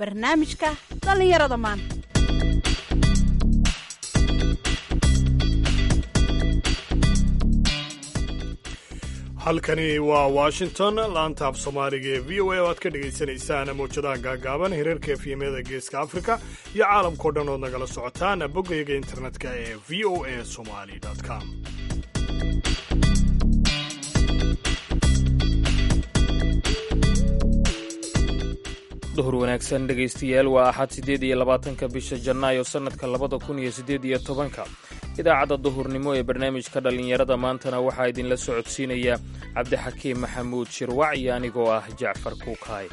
barnaamijka dhallinyarada maanta halkani waa washington laanta af soomaaliga ee v o a oo aad ka dhagaysanaysaan mawjadaha gaagaaban hirarka efyemyada geeska afrika iyo caalamkao dhan ood nagala socotaan bogayga internetka ee v o a somali com duhur wanaagsan dhegaystayaal waa axad siddeed iyo labaatanka bisha janaayo sannadka labada kun iyo siddeed iyo tobanka idaacadda duhurnimo ee barnaamijka dhallinyarada maantana waxaa idinla socodsiinaya cabdixakiim maxamuud shirwac iyo anigoo ah jacfar kuukaay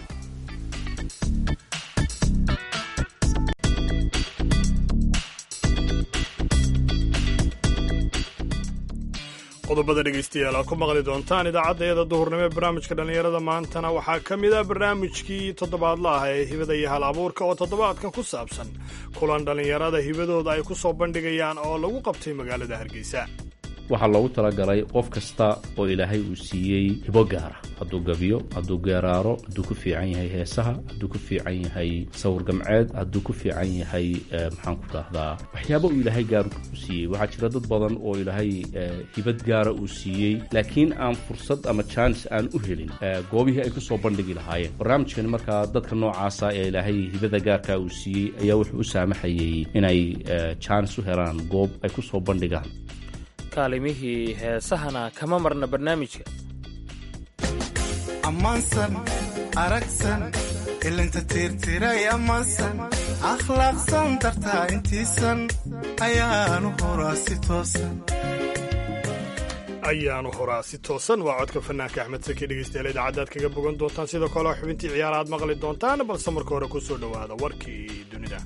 qodobada dhegaystayaal aad ku maqli doontaan idaacaddayada duhurnimo ee barnaamijka dhallinyarada maantana waxaa ka mid ah barnaamijkii toddobaadla ah ee hibada iyo hal abuurka oo toddobaadkan ku saabsan kulan dhallinyarada hibadooda ay ku soo bandhigayaan oo lagu qabtay magaalada hargeysa waxaa loogu talagalay qof kasta oo ilaahay uu siiyey hibo gaara hadduu gabiyo hadduu geeraaro hadduu ku fiican yahay heesaha hadduu ku fiican yahay sawir gamceed hadduu ku fiican yahay maxaan ku dhahdaa waxyaaba uu ilaahay gaar u siiyey waxaa jira dad badan oo ilaahay hibad gaara uu siiyey laakiin aan fursad ama jaanis aan u helin goobihii ay ku soo bandhigi lahaayeen barnaamijkani markaa dadka noocaasa ee ilaahay hibada gaarka uu siiyey ayaa wuxuu u saamaxayey inay jaanis u helaan goob ay ku soo bandhigaan kaalimihii heesahana kama marna barnaamijka ammaansan aragsan ilinta tiirtiray ammaansan akhlaaqsan dartaa intiisan ayaanu horaa si toosan ayaanu horaa si toosan waa codka fanaanka axmed saki dhegaystayaal idaacaddaad kaga bogan doontaan sidoo kale xubintii ciyaara aad maqli doontaan balse marka hore ku soo dhowaada warkii dunida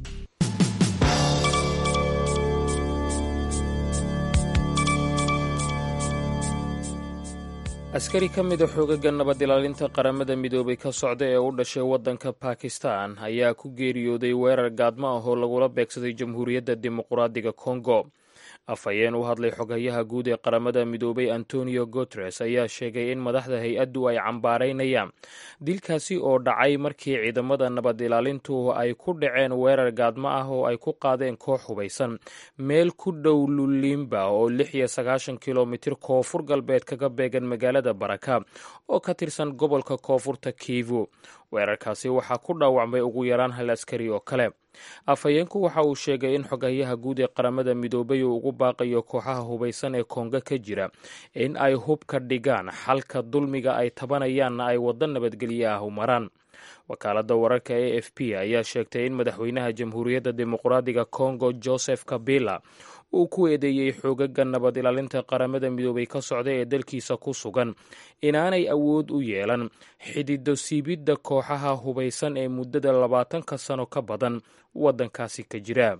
askari ka mida xoogaga nabad ilaalinta qaramada midoobay ka socda ee u dhashay waddanka bakistan ayaa ku geeriyooday weerar gaadmo ah oo lagula beegsaday jamhuuriyadda dimuqraadiga kongo afhayeen u hadlay xogayaha guud ee qaramada midoobay antonio guteres ayaa sheegay in madaxda hay-addu ay cambaaraynayaan dilkaasi oo dhacay markii ciidamada nabad ilaalintu ay ku dhaceen weerar gaadmo ah oo ay ku qaadeen koox hubaysan meel ku dhow lulimba oo lix iyo sagaashan kilomitir koonfur galbeed kaga beegan magaalada baraka oo ka tirsan gobolka koonfurta kivu weerarkaasi waxaa ku dhaawacmay ugu yaraan hal askari oo kale afhayeenku waxa uu sheegay in xogayaha guud ee qaramada midoobay uu ugu baaqayo kooxaha hubaysan ee kongo ka jira in ay hubka dhigaan xalka dulmiga ay tabanayaanna ay waddo nabadgelyo ah u maraan wakaaladda wararka a f p ayaa sheegtay in madaxweynaha jamhuuriyadda dimuqraadiga kongo joseph kabila uu ku eedeeyey xoogaga nabad ilaalinta qaramada midoobay ka socda ee dalkiisa ku sugan inaanay awood u yeelan xidido siibidda kooxaha hubaysan ee muddada labaatanka sano ka badan waddankaasi ka jira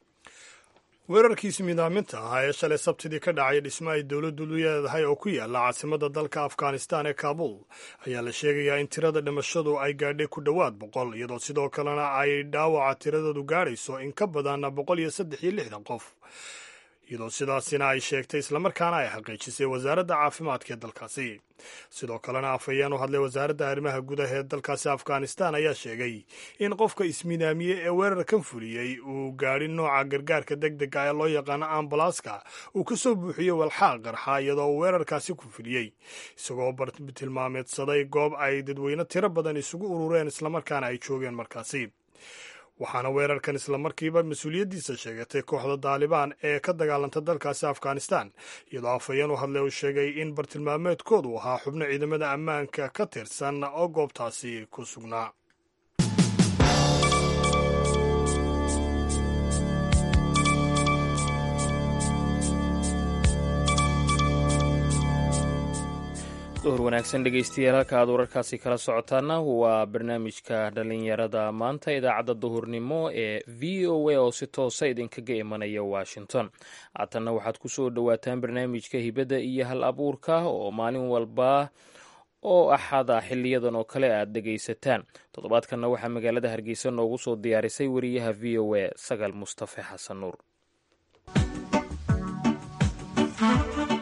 weerarkiisi midaaminta ahaa ee shalay sabtidii ka dhacay dhismo ay dowladdu leedahay oo ku yaalla caasimadda dalka afghanistan ee kaabul ayaa la sheegayaa in tirada dhimashadu ay gaadhay ku dhowaad boqol iyadoo sidoo kalena ay dhaawaca tiradoodu gaadhayso in ka badan boqol iyo saddex iyo lixdan qof iyadoo sidaasina ay sheegtay islamarkaana ay xaqiijisay wasaaradda caafimaadka ee dalkaasi sidoo kalena afhayeen u hadlay wasaaradda arrimaha gudaha ee dalkaasi afghanistan ayaa sheegay in qofka ismidaamiye ee weerarkan fuliyey uu gaadhin nooca gargaarka deg dega ee loo yaqaano ambalaaska uu ka soo buuxiyey walxaaq qarxa iyadoo uu weerarkaasi ku fuliyey isagoo bartilmaameedsaday goob ay dadweyne tiro badan isugu urureen islamarkaana ay joogeen markaasi waxaana weerarkan islamarkiiba mas-uuliyaddiisa sheegatay kooxda daalibaan ee ka dagaalanta dalkaasi afghanistan iyadoo afhayeen u hadlay uu sheegay in bartilmaameedkoodu ahaa xubno ciidamada ammaanka ka tirsan oo goobtaasi ku sugnaa duhur wanaagsan dhegaystayaal halka aad wararkaasi kala socotaana waa barnaamijka dhallinyarada maanta idaacadda duhurnimo ee v o a oo si toosa idinkaga imanaya washington haatanna waxaad ku soo dhowaataan barnaamijka hibadda iyo hal abuurka oo maalin walba oo axada xiliyadan oo kale aad dhegaysataan toddobaadkanna waxaa magaalada hargeysa noogu soo diyaarisay wariyaha v o a sagal mustafe xasan nuur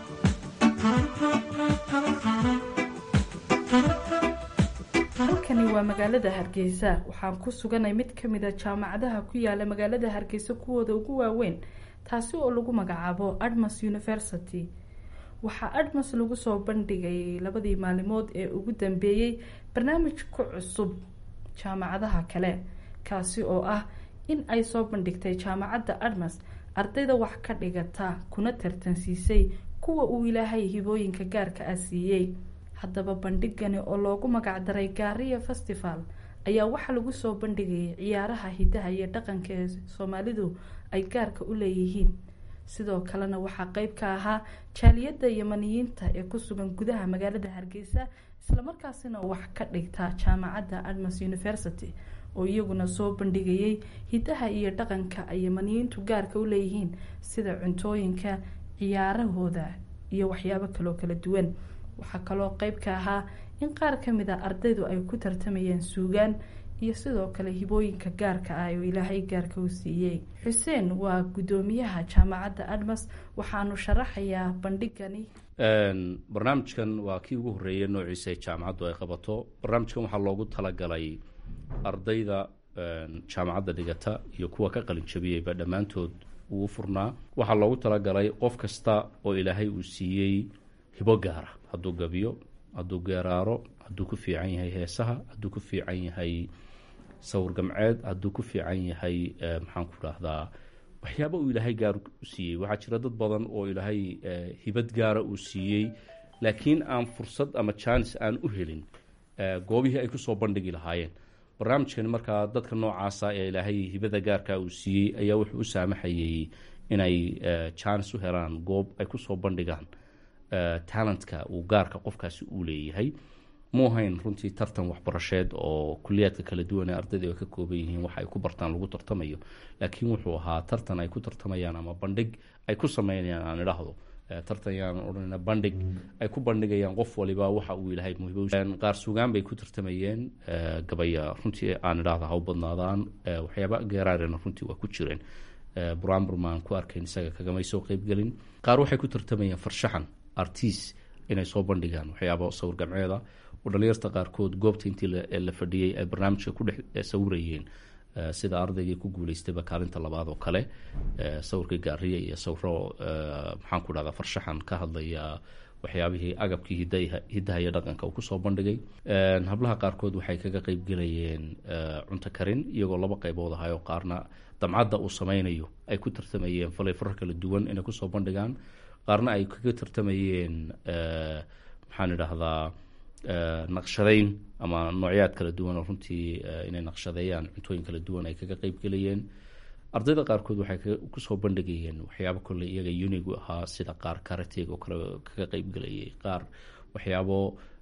halkani waa waa magaalada hargeysa waxaan ku suganay mid kamid a jaamacadaha ku yaala magaalada hargeysa kuwooda ugu waaweyn taasi oo lagu magacaabo admas university waxaa admas lagu soo bandhigay labadii maalimood ee ugu dambeeyey barnaamij ku cusub jaamacadaha kale kaasi oo ah in ay soo bandhigtay jaamacadda admas ardayda wax ka dhigata kuna tartansiisay kuwa uu ilaahay hibooyinka gaarka ah siiyey haddaba bandhigani oo loogu magacdaray gaariya festival ayaa waxaa lagu soo bandhigayay ciyaaraha hidaha iyo dhaqanka ee soomaalidu ay gaarka u leeyihiin sidoo kalena waxaa qeyb ka ahaa jaaliyadda yamaniyiinta ee ku sugan gudaha magaalada hargeysa islamarkaasina wax ka dhigta jaamacadda admas university oo iyaguna soo bandhigayay hidaha iyo dhaqanka ay yamaniyiintu gaarka u leeyihiin sida cuntooyinka ciyaarahooda iyo waxyaabo kaloo kala duwan waxaa kaloo qeyb ka ahaa in qaar kamid a ardaydu ay ku tartamayeen suugaan iyo sidoo kale hibooyinka gaarka ah oo ilaahay gaarka u siiyey xuseen waa guddoomiyaha jaamacadda admas waxaanu sharaxayaa bandhigani barnaamijkan waa kii ugu horreeyay noociisa jaamacaddu ay qabato barnaamijkan waxaa loogu talagalay ardayda jaamacadda dhigata iyo kuwa ka qalin jabiyeyba dhammaantood uu furnaa waxaa loogu talagalay qof kasta oo ilaahay uu siiyey hibo gaara hadduu gabiyo hadduu geeraaro hadduu ku fiican yahay heesaha hadduu ku fiican yahay sawir gamceed hadduu ku fiican yahay maxaan ku dhahdaa waxyaaba uu ilaahay gaar u siiyey waxaa jira dad badan oo ilaahay hibad gaara uu siiyey laakiin aan fursad ama jaanis aan u helin goobihii ay kusoo bandhigi lahaayeen barnaamijkani markaa dadka noocaasa ee ilaahay hibada gaarka uu siiyey ayaa wuxuu u saamaxayey inay jaanis u helaan goob ay kusoo bandhigaan talentka uu gaarka qofkaasi uu leeyahay muuhayn runtii tartan waxbarasheed oo kuliyaadka kala duwan ee ardayda ay ka kooban yihiin waxa ay ku bartaan lagu tartamayo laakiin wuxuu ahaa tartan ay ku tartamayaan ama bandhig ay ku sameynayaan aan idhaahdo tartan yaan odhanayna bandhig ay ku bandhigayaan qof waliba waxa uu ilahay muhibo qaar sugaan bay ku tartamayeen gabaya runtii aan idhaahdo ha u badnaadaan waxyaaba geeraarena runtii waa ku jireen buraanburmaan ku arkayn isaga kagamay soo qeybgelin qaar waxay ku tartamayeen farshaxan artis inay soo bandhigaan waxyaaba sawir gamceeda oo dhalinyarta qaarkood goobta intii la fadhiyey ay barnaamijka ku dhex sawirayeen sida ardaygii ku guuleystayba kaalinta labaad oo kale sawirkii gaariya iyo sawiro maxaan ku dhahdaa farshaxan ka hadlaya waxyaabihii agabkii hidaha iyo dhaqanka uu kusoo bandhigay hablaha qaarkood waxay kaga qeybgelayeen cunto karin iyagoo laba qaybood ahayo qaarna damcadda uu sameynayo ay ku tartamayeen falay farar kala duwan inay kusoo bandhigaan qaarna ay kaga tartamayeen maxaan idhaahdaa naqshadayn ama noocyaad kala duwan oo runtii inay naqshadeeyaan cuntooyin kala duwan ay kaga qeybgelayeen ardayda qaarkood waxay kusoo bandhigayeen waxyaabo kole iyaga unigu ahaa sida qaar karateg oo kale kaga qeybgelayay qaar waxyaabo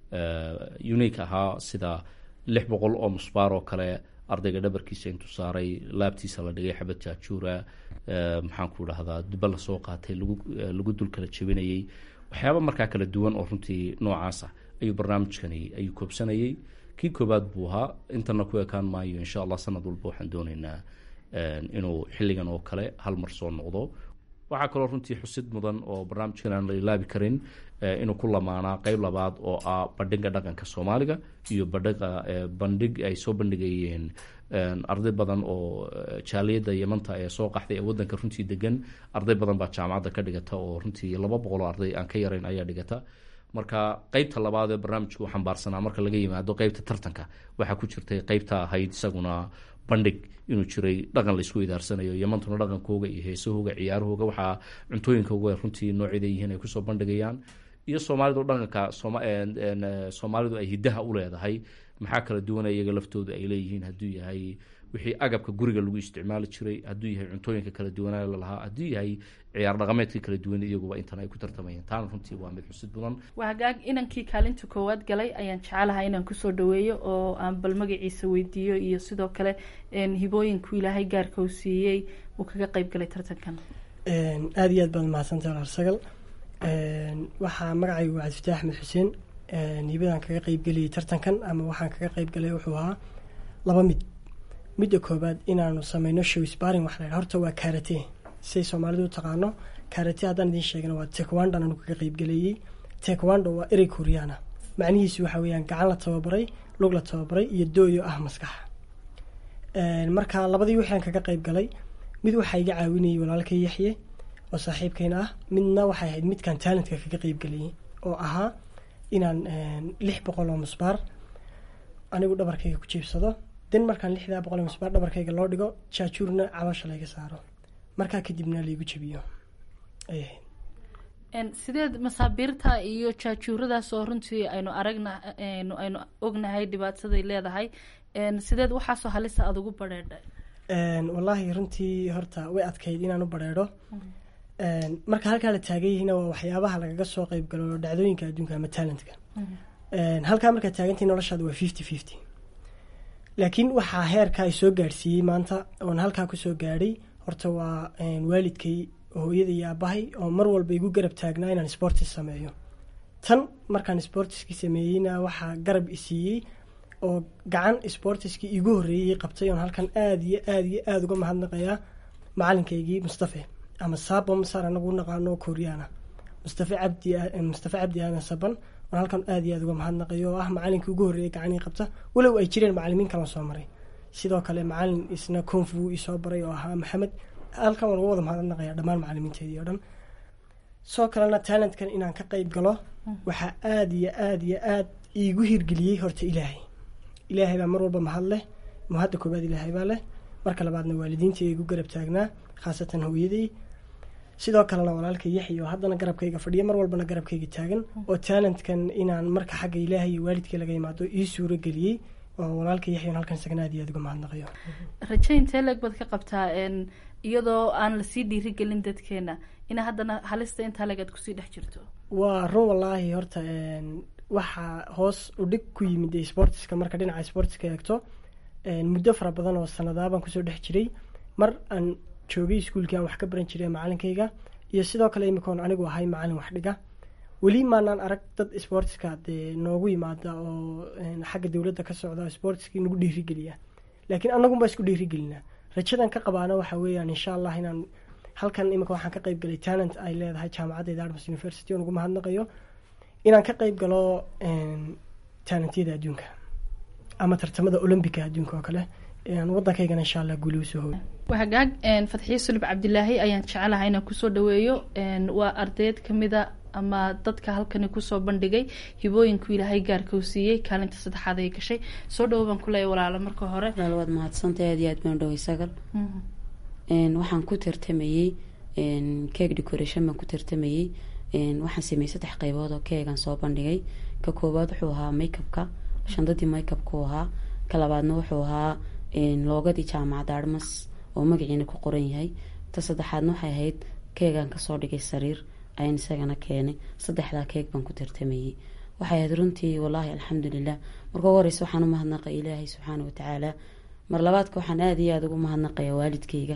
unique ahaa sida lix boqol oo musbaar oo kale ardayga dhabarkiisa intuu saaray laabtiisa la dhigay xabad jaajuura maxaan ku dhahdaa duba lasoo qaatay lagu dul kala jebinayay waxyaaba markaa kala duwan oo runtii noocaasa ayuu barnaamijkani ayuu koobsanayay kii koobaad buu ahaa intana ku ekaan maayo insha allah sanad walba waxaan dooneynaa inuu xilligan oo kale hal mar soo noqdo waxaa kaloo runtii xusid mudan oo barnaamijkan aan la ilaabi karin inuu ku lamaanaa qeyb labaad oo ah bandhiga dhaqanka soomaaliga iyo bandhiga bandhig ay soo bandhigayeen arday badan oo jaaliyadda yamanta ee soo qaxday ee wadanka runtii degan arday badan baa jaamacadda ka dhigata oo runtii laba boqol oo arday aan ka yarayn ayaa dhigata marka qeybta labaad ee barnaamijka u xambaarsanaa marka laga yimaado qeybta tartanka waxaa ku jirtay qeybta ahayd isaguna bandhig inuu jiray dhaqan laisku idaarsanayo yamantuna dhaqankooga iyo heesahooga ciyaarahooga waxaa cuntooyinkooga runtii noocyada yihiin ay kusoo bandhigayaan iyo soomaalidu dhaqanka soomaalidu ay hidaha u leedahay maxaa kala duwana iyaga laftooda ay leeyihiin hadduu yahay wixii agabka guriga lagu isticmaali jiray hadduu yahay cuntooyinka kala duwanaa lalahaa hadduu yahay ciyaar dhaqameedka kala duwan iyaguba intan ay ku tartamayeen taana runtii waa mid xusid mudan waa hagaag inankii kaalinta koowaad galay ayaan jecelahay inaan kusoo dhaweeyo oo aan bal magaciisa weydiiyo iyo sidoo kale hibooyinku ilaahay gaarka uu siiyey uu kaga qeyb galay tartankan aada iyo aad baad mahadsantaha larsagal waxaa magacaygu waa cabdifitaax axmed xuseen hibadaan kaga qeybgeliyay tartankan ama waxaan kaga qeybgalay wuxuu ahaa laba mid midda koobaad inaanu sameyno show sparing waxa la horta waa karate siday soomaalidu u taqaano karate haddaan idiin sheegana waa tekwando anu kaga qeybgeleeyey tekwando waa erey koreana macnihiisu waxa weeyaan gacan la tababaray lug la tababaray iyo dooyo ah maskaxa marka labadii waxaan kaga qayb galay mid waxaa iga caawinayay walaalkay yaxye oo saaxiibkayna ah midna waxay ahayd midkaan talentka kaga qayb galayay oo ahaa inaan lix boqol oo musbaar anigu dhabarkayga ku jiibsado den markaan lixdaa boqol oo musbaar dhabarkayga loo dhigo jaajuurna caloosha layga saaro markaa kadibna laygu jabiyo ay ahayd sideed masaabiirta iyo jaajuuradaas oo runtii aynu aragna aynu ognahay dhibaataday leedahay sideed waxaasoo halisa aada ugu badheedhay wallaahi runtii horta way adkayd inaan u badheedho marka halkaa la taagan yihiina waa waxyaabaha lagaga soo qeyb galo dhacdooyinka adduunka ama talentka halkaa markaad taagantahi noloshaada waa fifty fifty laakiin waxaa heerka ay soo gaadhsiiyey maanta oon halkaa kusoo gaadhay horta waa waalidkay hooyada iyo aabahay oo mar walba igu garab taagnaa inaan sportis sameeyo tan markaan sportiskii sameeyeyna waxaa garab isiiyey oo gacan sportiskii igu horreeyey qabtay oon halkan aada iyo aada iyo aada uga mahadnaqayaa macalinkaygii mustafe ama sabom sar anagu naqaano kooriyaana mustafe cabdi mustafe cabdi aadan saban oon halkan aada iyo aada uga mahadnaqayo oo ah macalinkii ugu horreeyay gacanii qabta walow ay jireen macalimiin kalan soo maray sidoo kale macalin isna konfu isoo baray oo ahaa maxamed halkan waan uga wada mahadnaqaya dhammaan macalimiinteedii oo dhan soo kalena talentkan inaan ka qeyb galo waxaa aada iyo aada iyo aada iigu hirgeliyey horta ilaahay ilaahay baa mar walba mahad leh mahadda koobaad ilaahay baa leh marka labaadna waalidiintii igu garab taagnaa khaasatan hooyaday sidoo kalena walaalka yaxya oo haddana garabkayga fadhiya mar walbana garabkayga taagan oo talentkan inaan marka xagga ilaahay iyo waalidkii laga imaado ii suuro geliyey oo walaalka yaxyan halkan isagana aad iyo aad uga mahadnaqayo raje intee leeg baad ka qabtaa iyadoo aan lasii dhiirigelin dadkeena ina haddana halista intaa leeg aad kusii dhex jirto waa run wallaahi horta waxaa hoos u dhig ku yimid sportiska marka dhinaca sportiska eegto muddo fara badan oo sanadaabaan kusoo dhex jiray mar aan joogay iskuulkii aan wax ka baran jiray macalinkayga iyo sidoo kale imikoon anigu ahay macalin wax dhiga weli maanaan arag dad sportiska dee noogu yimaada oo xagga dowladda ka socda sportiskii nagu dhiirigeliya laakiin anagunbaa isku dhiirigelinaa rajadan ka qabaana waxa weeyaan insha allah inaan halkan imika waxaan ka qayb galay talent ay leedahay jaamacadda dartmouth university oo nagu mahadnaqayo inaan ka qayb galo talentyada adduunka ama tartamada olombica adduunka oo kale waddankaygana insha allah guuli usoo hooy hagaag fatxiye sulub cabdilaahi ayaan jecelahay inaan kusoo dhaweeyo waa ardayd kamida ama dadka halkani kusoo bandhigay hibooyinku ilaahay gaarka u siiyey kaalinta saddexaad ay gashay soo dhawo baan kuleeya walaalo marka hore walaal waad mahadsantay aad iyo aad baan dhaway sagal waxaan ku tartamayey cake decoration baan ku tartamayey waxaan sameeyey saddex qeybood oo keegan soo bandhigay ka koowaad wuxuu ahaa makeupka shandadii makeupku ahaa ka labaadna wuxuu ahaa loogadii jaamacadda armas oo magaciina ku qoran yahay ta saddexaadna waxay ahayd keegan kasoo dhigay sariir ayaan isagana keenay saddexdaa keeg baan ku tartamayey waxay ahayd runtii wallaahi alxamdulilah marka ugu horeysa waxaan u mahadnaqay ilaahay subxaana watacaala mar labaadka waxaan aada iyo aada ugu mahadnaqaya waalidkayga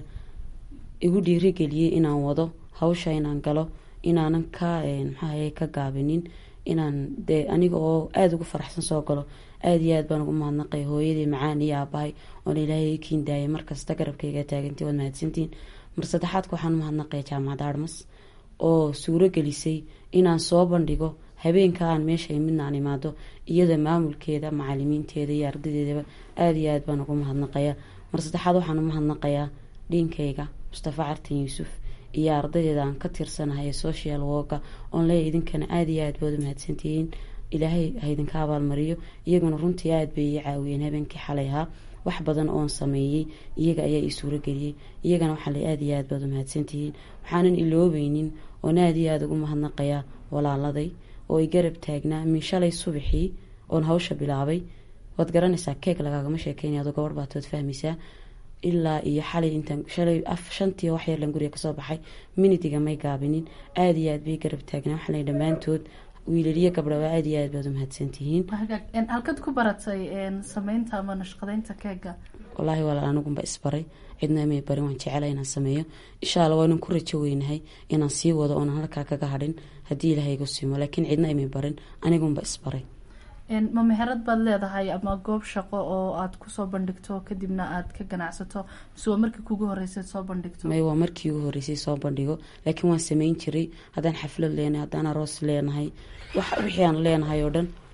igu dhiirigeliyey inaan wado hawsha inaan galo inaanan ka maxaahaye ka gaabinin inaan dee aniga oo aada ugu faraxsan soo galo aada iyo aad baan ugu mahadnaqay hooyadii macaan iyo aabahay oona ilaahay kiin daayay markasta garabkayga taagantii waad mahadsantiin mar saddexaadka waxaan umahadnaqaya jaamacadda armas oo suuro gelisay inaan soo bandhigo habeenka aan meesha midna aan imaado iyada maamulkeeda macalimiinteeda iyo ardadeedaba aada iyo aad baan ugu mahadnaqaya mar saddexaad waxaan umahadnaqayaa dhiinkayga mustafa cartan yuusuf iyo ardaydeeda aan ka tirsanahay ee social worka oon leeya idinkana aada iyo aad baad u mahadsantihiin ilaahay haydinka abaalmariyo iyaguna runtii aada bay ii caawiyeen habeenkii xalay ahaa wax badan oon sameeyey iyaga ayaa ii suurageliyey iyagana waxaa le aada iyo aad baad u mahadsantihiin waxaanan iloobeynin oon aada iyo aada ugu mahadnaqayaa walaaladay oo i garab taagnaa min shalay subaxii oon hawsha bilaabay waad garanaysaa keeg lagaagama sheekeynay adoo gabadh baad waad fahmaysaa ilaa iyo xalay intaan shalay af shantii wax yarlan guriga kasoo baxay minitiga may gaabinin aada iyo aad bay garab taagnaa waxaa le dhammaantood wiilaliyo gabdhaba aada iyo aad baad u mahadsantihiin halkad ku baratay sameynta ama nashqadeynta keega wallaahi walaal anigunba isbaray cidna may barin waan jecela inaan sameeyo insha alla waanan ku rajo weynahay inaan sii wado oonan halkaa kaga hadhin haddii ilaahay igu simo laakiin cidna imay barin anigunba isbaray ma meherad baad leedahay ama goob shaqo oo aada kusoo bandhigto kadibna aada ka ganacsato mise waa markii kugu horreysay soo bandhigto may waa markii ugu horreysay soo bandhigo laakiin waan sameyn jiray haddaan xaflad leenahay haddaan aroos leenahay wixii aan leenahay oo dhan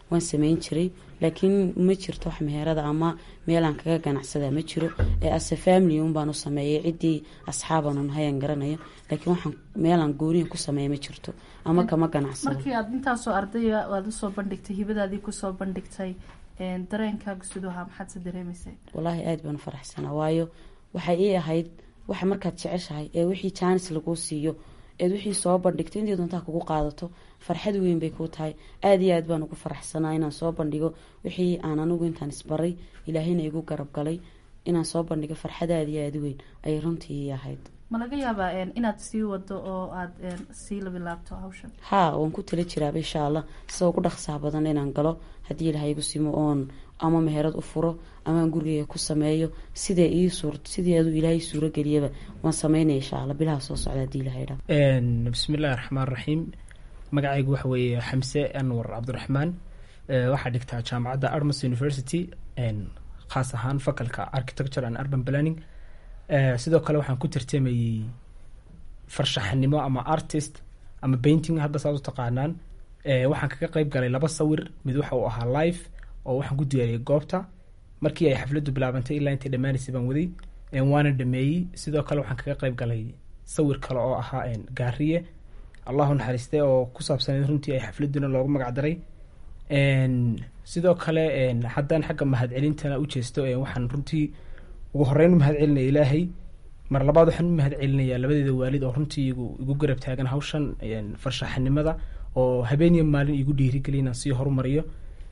waan sameyn jiray laakiin ma jirto wax meherada ama meelaan kaga ganacsada ma jiro ee ase family un baan u sameeyay ciddii asxaaban hayan garanayo laakiin waxaan meelaan gooniya ku sameeya ma jirto ama kama ganacsado markii aad intaasoo ardaya aad usoo bandhigtay hibadaadii kusoo bandhigtay dareenkaaga siduu ahaa maxaad se dareemaysay walaahi aada baan u faraxsanaa waayo waxay ii ahayd waxa markaad jeceshahay ee wixii jaanis laguu siiyo eed wixii soo bandhigto intii doontaa kugu qaadato farxad weyn bay kuu tahay aada iyo aad baan ugu faraxsanaa inaan soo bandhigo wixii aan anigu intaan isbaray ilaahayna igu garab galay inaan soo bandhigo farxad aada iyo aada weyn ayay runtii ii ahayd ma laga yaabaa inaad sii wado oo aada sii labilaabto hawshan haa waan ku tala jiraaba insha allah sida ugu dhaqsaha badan inaan galo haddii ilahay igu simo oon ama meherad u furo amaan gurigeyga ku sameeyo sidee ii suur sidii aduu ilaahay suuro geliyaba waan sameynaya insha allah bilaha soo socda hadii ilahay dha bismillahi raxmaan raxiim magacaygu waxa weeye xamse anwar cabdiraxmaan waxaa dhigtaa jaamacadda armas university khaas ahaan fakalka architecture and urban planning sidoo kale waxaan ku tartamayey farshaxanimo ama artist ama painting hadda saas u taqaanaan waxaan kaga qeyb galay laba sawir mid waxa uu ahaa live oo waxaan ku diyaariyay goobta markii ay xafladdu bilaabantay ilaa intay dhammaanaysay baan waday waana dhameeyey sidoo kale waxaan kaga qeyb galay sawir kale oo ahaa gaariye allahu naxariiste oo ku saabsaneyd runtii ay xafladuna loogu magac daray sidoo kale haddaan xagga mahadcelintana u jeesto waxaan runtii ugu horeyn u mahad celinaya ilaahay mar labaad waxaan u mahad celinayaa labadeeda waalid oo runtii igu igu garab taagan hawshan farshaxanimada oo habeeniya maalin igu dhiirigeliya inaan sii horumariyo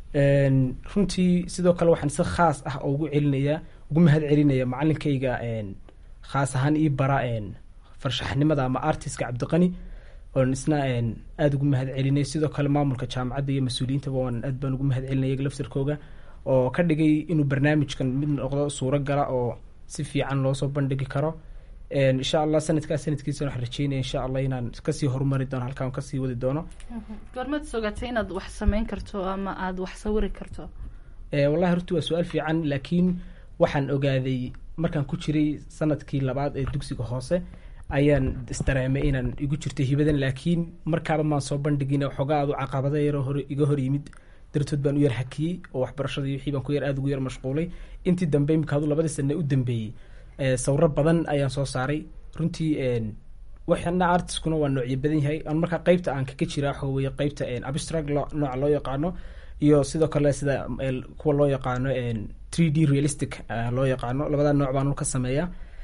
runtii sidoo kale waxaan si khaas ah oo ugu celinayaa ugu mahad celinaya macalinkayga khaas ahaan ii bara farshaxnimada ama artistka cabdiqani oon isna aada ugu mahad celinay sidoo kale maamulka jaamacadda iyo mas-uuliyiintaba waan aad baan ugu mahad celinay iyaga laftirkooga oo ka dhigay inuu barnaamijkan mid noqdo suuro gala oo si fiican loosoo bandhigi karo insha allah sanadkaa sanadkiisa waxaan rajeynaya insha allah inaan kasii horumari doono halkaan kasii wadi doono goormaad sogatay inaad wax sameyn karto ama aada wax sawiri karto wallahi horti waa su-aal fiican laakiin waxaan ogaaday markaan ku jiray sanadkii labaad ee dugsiga hoose ayaan isdareemay inaan igu jirto hibadan laakiin markaaba maan soo bandhigin waxoogaa aadu caqabada yaroo hor iga hor yimid dartood baan u yar hakiyey oo waxbarashadii wixii baan ku yar aada ugu yar mashquulay intii dambe imika adu labadii sane u dambeeyey sawiro badan ayaan soo saaray runtii waxana artiskuna waa noocyo badan yahay an markaa qeybta aan kaga jira waxa weye qeybta abstract nooca loo yaqaano iyo sidoo kale sida kuwa loo yaqaano three d realistic loo yaqaano labadaa nooc baan ka sameeya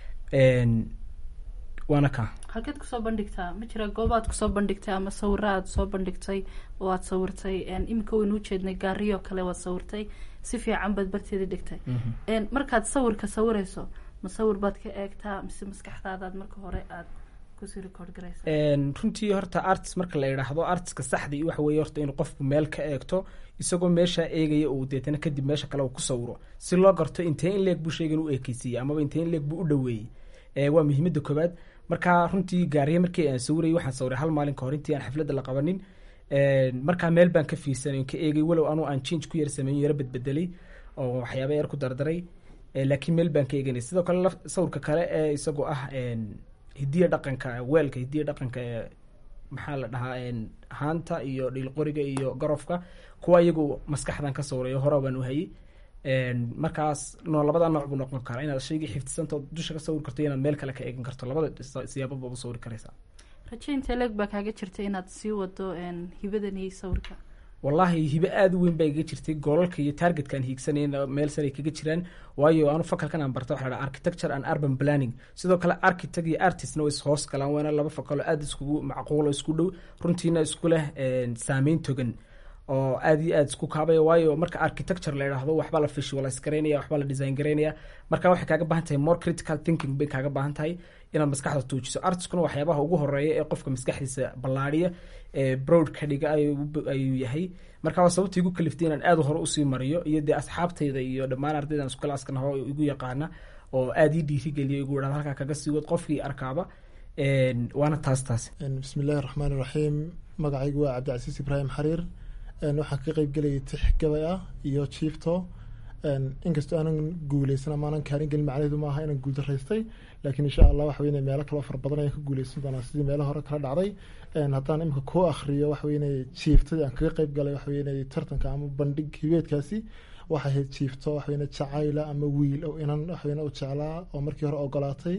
waana ka halkeed kusoo bandhigtaa ma jira goobaad kusoo bandhigtay ama sawiro aad soo bandhigtay oo aad sawirtay iminka waynu ujeednay gaariyo kale waad sawirtay si fiican baad barteeda dhigtay markaad sawirka sawirayso ma sawir baad ka eegtaa mise maskaxdaadaad marka hore aad kusii record garaysa runtii horta artist marka la idhaahdo artistka saxdii waxa weye horta inuu qofku meel ka eegto isagoo meeshaa eegaya uu deetana kadib meesha kale uu ku sawiro si loo garto intee in leeg buu shaygan u eekeysiiyey amaba intee in leeg buu u dhaweeyey waa muhiimada koobaad marka runtii gaariye markii aan sawirayay waxaan sawiray hal maalin ka hor intii aan xafladda la qabanin markaa meel baan ka fiirsanay ka eegay walow anuu aan change ku yar sameeyo yaro bedbedelay oo waxyaaba yar ku dardaray laakiin meel baan ka eeganay sidoo kale sawirka kale ee isagoo ah hidiya dhaqanka weelka hidiya dhaqanka ee maxaa la dhahaa haanta iyo dhiilqoriga iyo garofka kuwa iyagu maskaxdan ka sawirayo hore baan u hayay markaas no labada nooc buu noqon karaa inaad shaygii xifdisantao dusha ka sawir karto inaad meel kale ka eegan karto labada siyaababa u sawiri karaysaa rajaynta leeg baa kaaga jirta inaad sii wado hibadan iyo sawirka wallaahi hibe aada u weyn baa iga jirtay goolalka iyo targetkaan hiigsanayna meel sare kaga jiraan waayo anu fakalkan aan barta waxa la dhaha architecture and urban planning sidoo kale architect iyo artistna way ishoos galaan waana laba fakalo aada iskugu macquulo isku dhow runtiina isku leh saameyn togan oo aada iyo aada isku kaabaya waayo marka architecture la idhaahdo waxbaa la visualize garaynaya waxbaa la design garaynaya marka waxay kaaga baahan tahay more critical thinking bay kaaga baahan tahay inaad maskaxda tuujiso artiskuna waxyaabaha ugu horeeya ee qofka maskaxdiisa ballaadhiya ee broad ka dhiga ayuu yahay marka waa sababta igu kaliftay inaan aada hore usii mariyo iyo dee asxaabtayda iyo dhammaan ardaydan iskulaaska naho igu yaqaana oo aada ii dhiirigeliya igu idhahda halkaa kaga sii wad qofkii arkaaba waana taas taas bismi illaahi raxmaan iraxiim magacaygu waa cabdicasiis ibraahim xariir waxaan ka qeyb gelayay tix gabay ah iyo jiifto inkastoo aanan guuleysan ama aanan kaalin gelin macnaheedu maaha inaan guuldaraystay laakiin insha allah waxa weyne meelo kaloo fara badan ayaan ka guuleysan doonaa sidii meelo hore kala dhacday haddaan imika kuu akhriyo waxa weyne jiiftadii aan kaga qeyb galay waxa weyne tartanka ama bandhig hibeedkaasi waxay ahayd jiifto waxaweyne jacayla ama wiil oo inan waxaweyne u jeclaa oo markii hore ogolaatay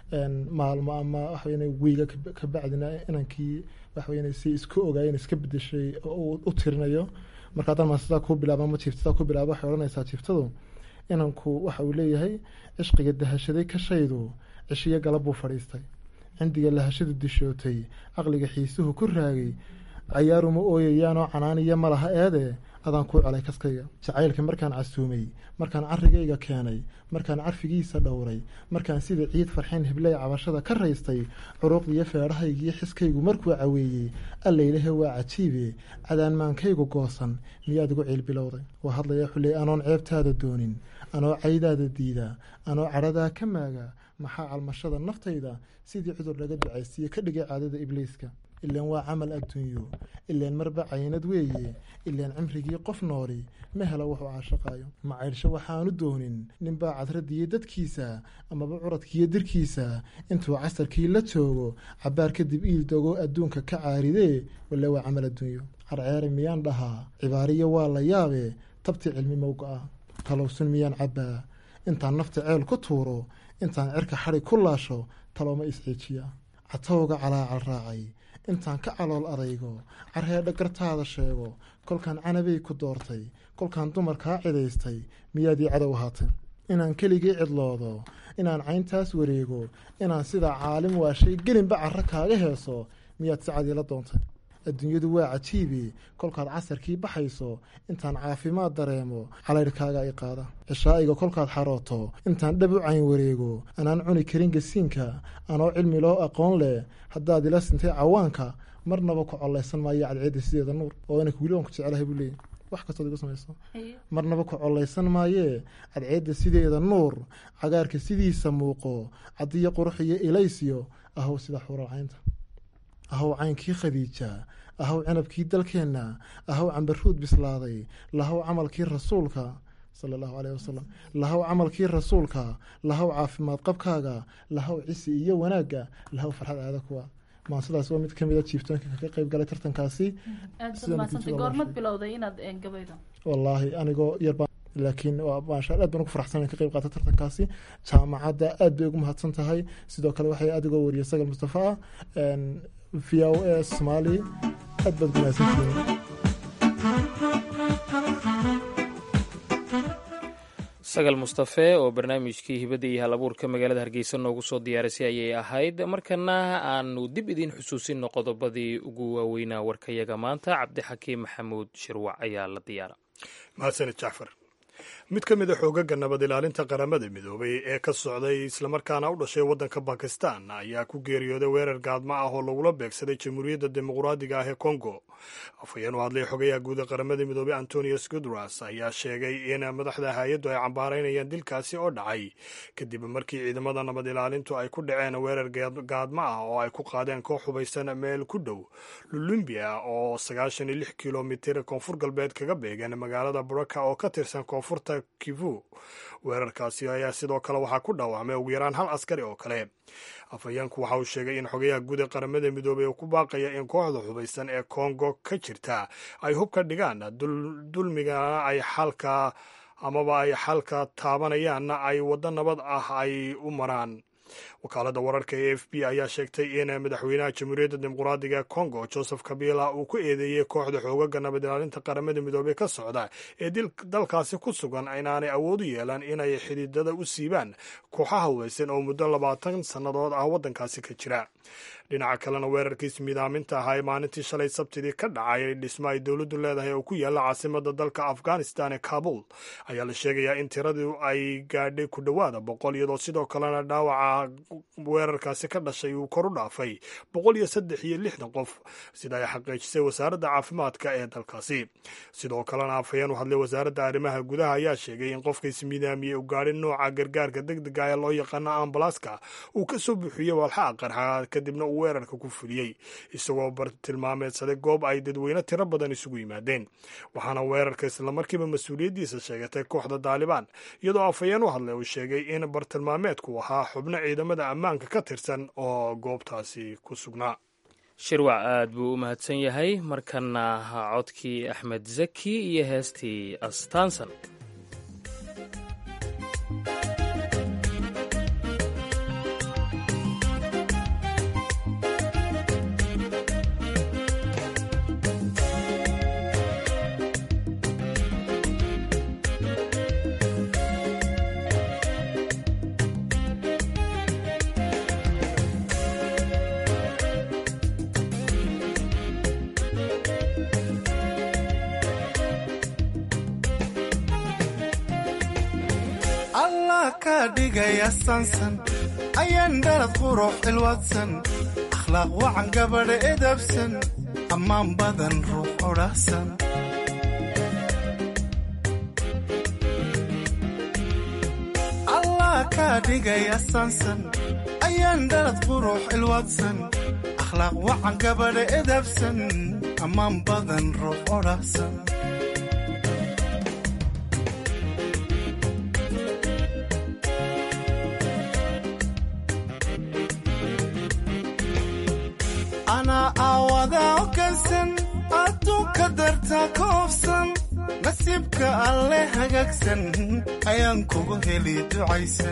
maalmo ama waxaweyne wiiga kabacdina inankii waxaweyne si isku ogaayeen iska bedeshay oo u tirinayo marka haddaan maa sidaa kuu bilaabo ama jiiftadaa ku bilaabo waxay odhanaysaa jiiftadu inanku waxa uu leeyahay cishqiga dahashaday kashaydu cishiyo galab buu fadhiistay cindiga lahashadu dishootay caqliga xiisuhu ku raagay cayaaruma ooyayaanoo canaaniya ma laha eede adaan kuu celay kaskayga jacaylka markaan casuumay markaan carrigayga keenay markaan carfigiisa dhowray markaan sida ciid farxeen hibley cabashada ka raystay curuuqdiiyo feedhahaygiiyo xiskaygu markuu caweeyey allaylahe waa cajiibe cadaanmaankaygu goosan miyaad igu ciil bilowday waa hadlaya xuley anoon ceebtaada doonin anoo caydaada diida anoo cadhadaa ka maaga maxaa calmashada naftayda sidii cudur laga ducaysiiye ka dhigay caadada ibliiska ilaan waa camal adduunyo ilaan marba caynad weeye ilaan cimrigii qof nooli ma hela wuxuu caashaqaayo macaydhsho waxaanu doonin ninbaa cadradiyo dadkiisa amaba curadkiiyo dirkiisa intuu casarkii la joogo cabaar kadib iildogo adduunka ka caaridee wale waa camal adduunyo carceere miyaan dhahaa cibaariyo waa la yaabe tabti cilmi mowga-a talowsun miyaan cabbaa intaan nafta ceel ku tuuro intaan cirka xadhig ku laasho talooma isciijiya catowga calaacal raacay intaan ka calool adaygo carheedha gartaada sheego kolkaan canabay ku doortay kolkaan dumarkaa cidaystay miyaad ii cadow ahaatay inaan keligii cidloodo inaan cayntaas wareego inaan sidaa caalim waashay gelinba carro kaaga heeso miyaad si cadiila doontay adduunyadu waa cajiibi kolkaad casarkii baxayso intaan caafimaad dareemo calaydhkaaga i qaada cishaa'iga kolkaad xarooto intaan dhab u cayn wareego anaan cuni karin gasiinka anoo cilmi loo aqoon leh haddaad ila sintay cawaanka marnaba ku collaysan maayo cadceedda sideeda nuur oo inanka weli waan ku jecelahay buu leeyay wax kastood igu samayso marnaba ku collaysan maayee cadceedda sideeda nuur cagaarka sidiisa muuqo caddiyo qurux iyo ilaysyo ahow sida xuuralcaynta ahow caynkii khadiija ahow cinabkii dalkeenna ahow cambaruud bislaaday lahow camalkii rasuulka sala allahu caleyh wasalam lahow camalkii rasuulka lahow caafimaad qabkaaga lahow cisi iyo wanaagga lahow farxad aada kuwa maan sidaas waa mid kamid a jiiftooyinka kaga qeyb galay tartankaasi wallaahi anigoo yarbaa laakiin maasha aad baan ugu faraxsan ka qeyb qaata tartankaasi jaamacadda aad bay ugu mahadsan tahay sidoo kale waxay adigoo wariyay sagal mustafa ah v o a somaali aad baad ugu mahadsantihiin sagal mustafe oo barnaamijkii hibadda iyo halabuurka magaalada hargeysa noogu soo diyaarisay ayay ahayd markana aanu dib idiin xusuusinno qodobadii ugu waaweynaa warkayaga maanta cabdixakiim maxamuud shirwac ayaa la diyaara mahadsanid jacfar mid ka mid a xoogaga nabad ilaalinta qaramada midoobay ee ka socday islamarkaana u dhashay waddanka bakistan ayaa ku geeriyooday weerar gaadmo ah oo lagula beegsaday jamhuuriyadda dimuqraadiga ah ee kongo afhayeen u hadlay xogayaha guud ee qaramada midoobey antonius gudras ayaa sheegay in madaxda hay-addu ay cambaaraynayaan dilkaasi oo dhacay kadib markii ciidamada nabad ilaalintu ay ku dhaceen weerar gaadmo ah oo ay ku qaadeen koox hubaysan meel ku dhow lulumbia oo sagaashan iyo lix kilomitir koonfur galbeed kaga beegan magaalada buraka oo ka tirsan koonfurta kivu weerarkaasi ayaa sidoo kale waxaa ku dhaawacmay ugu yaraan hal askari oo kale afhayeenku waxa uu sheegay in xogayaha guud ee qaramada midoobey uu ku baaqaya in kooxda hubaysan ee kongo ka jirta ay hub ka dhigaan dulmigana ay xalka amaba ay xalka taabanayaanna ay waddo nabad ah ay u maraan wakaaladda wararka e f b ayaa sheegtay in madaxweynaha jamhuuriyadda dimuqraadiga ee congo joseph kabila uu ku eedeeyey kooxda xoogaga nabad ilaalinta qaramada midoobey ka socda ee dalkaasi ku sugan inaanay awood u yeelan inay xididada u siibaan kooxaha hubaysan oo muddo labaatan sannadood ah waddankaasi ka jira dhinaca kalena weerarkiis midaaminta ahaa ee maalintii shalay sabtidii ka dhacay dhismo ay dowladdu leedahay oo ku yaalla caasimada dalka afghanistan ee kabul ayaa la sheegayaa in tiradu ay gaadhay ku dhowaada boqol iyadoo sidoo kalena dhaawaca waxaa weerarkaasi ka dhashay uu kor u dhaafay boqol iyo saddex iyo lixdan qof sida ay xaqiijisay wasaaradda caafimaadka ee dalkaasi sidoo kalena afhayeen u hadlay wasaaradda arrimaha gudaha ayaa sheegay in qofka ismidaamiyey u gaadhin nooca gargaarka degdega ee loo yaqaano ambalaska uu ka soo buuxiyey walxaha qarxa kadibna uu weerarka ku fuliyey isagoo bartilmaameedsaday goob ay dadweyne tiro badan isugu yimaadeen waxaana weerarka islamarkiiba mas-uuliyaddiisa sheegatay kooxda daalibaan iyadoo afhayeen u hadlay uu sheegay in bartilmaameedku ahaa xubno ciidamada ammaanka ka tirsan oo goobtaasi ku sugnaa shirwac aad buu u mahadsan yahay markana codkii axmed zaki iyo heestii astaansan allah kaa dhigaya sansan ayaan dhalad qurux cilwadsan akhlaaq wacan gabadha edabsan ammaan badan ruux odhahsan allah kaa dhigaya sansan ayaan dhalad qurux cilwadsan akhlaaq wacan gabadha edabsan ammaan badan ruux odhahsan anaa aawadaa okansan adduunka dartaa ka hofsan nasiibka alle hagaagsan ayaan kugu heli ducaysan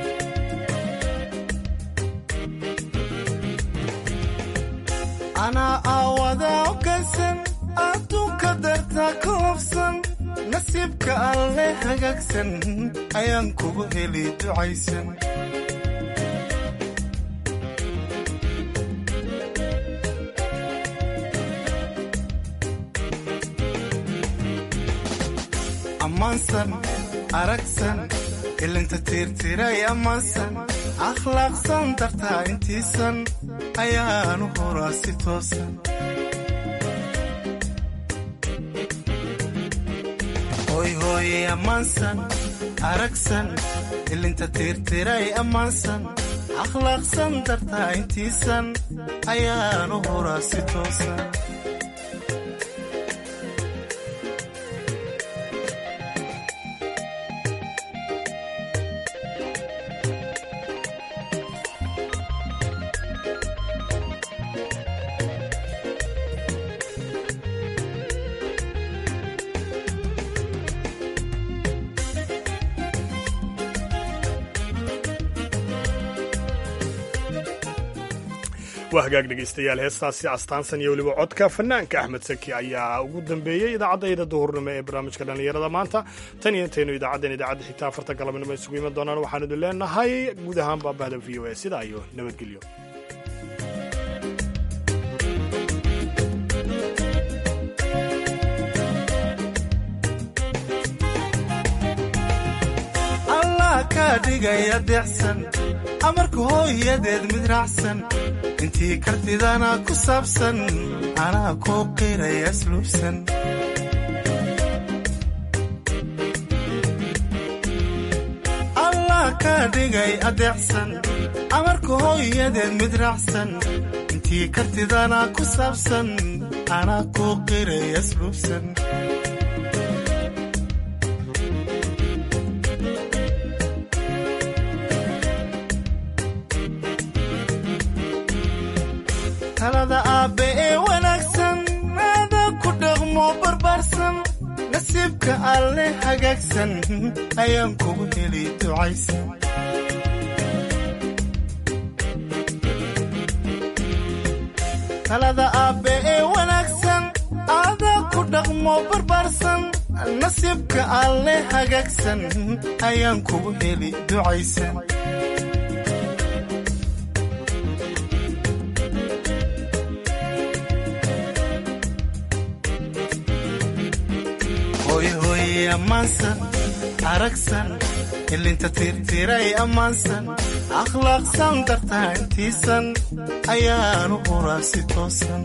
anaa aawadaa okansan adduunka dartaa ka hofsan nasiibka alle hagaagsan ayaan kugu heli ducaysan ammaansan aragsan ilinta tiirtiray ammaansan akhlaaqsan dartaa intiisan ayaanu horaa si toosan hoy hooye ammaansan aragsan ilinta tiirtiray ammaansan akhlaaqsan dartaa intiisan ayaanu horaa si toosan waa hagaag dhegaystayaal heestaasi astaansan iyo weliba codka fanaanka axmed saki ayaa ugu dambeeyey idaacadayda duhurnimo ee barnaamijka dhallinyarada maanta tan iyo intaynu idaacaddan idaacadda xigta afarta galabnimo isugu iman doonaan waxaan idin leenahay guud ahaan baabahda v o a sidaa iyo nabadgelyo allah kaa dhigaya deecsan amarka hooyadeed mid raacsan intii kartidana ku saabsan anaa kuu qiraya asluubsan allah kaa dhigay adeecsan amarka hooyadeed mid raacsan intii kartidana ku saabsan anaa kuu qiraya asluubsan talada aabbe ee wanaagsan aada ku dhaqmo barbaarsan nasiibka alle hagaagsan ayaan kugu heli ducaysan talada aabbe ee wanaagsan aada ku dhaqmo barbaarsan nasiibka alle hagaagsan ayaan kugu heli ducaysan hoyhoye ammaansan aragsan ilinta tiirtiray ammaansan akhlaaqsan dartaa intiisan ayaanu huraa si toosan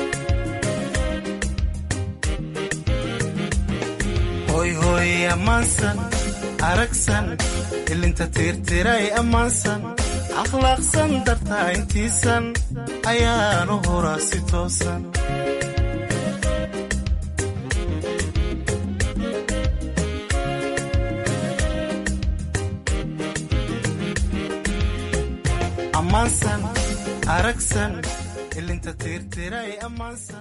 hoyhooy ammaansan aragsan ilinta tiirtiray ammaansan akhlaaqsan dartaa intiisan ayaanu huraa si toosan ammaansan aragsan ilinta tiirtiray ammaansan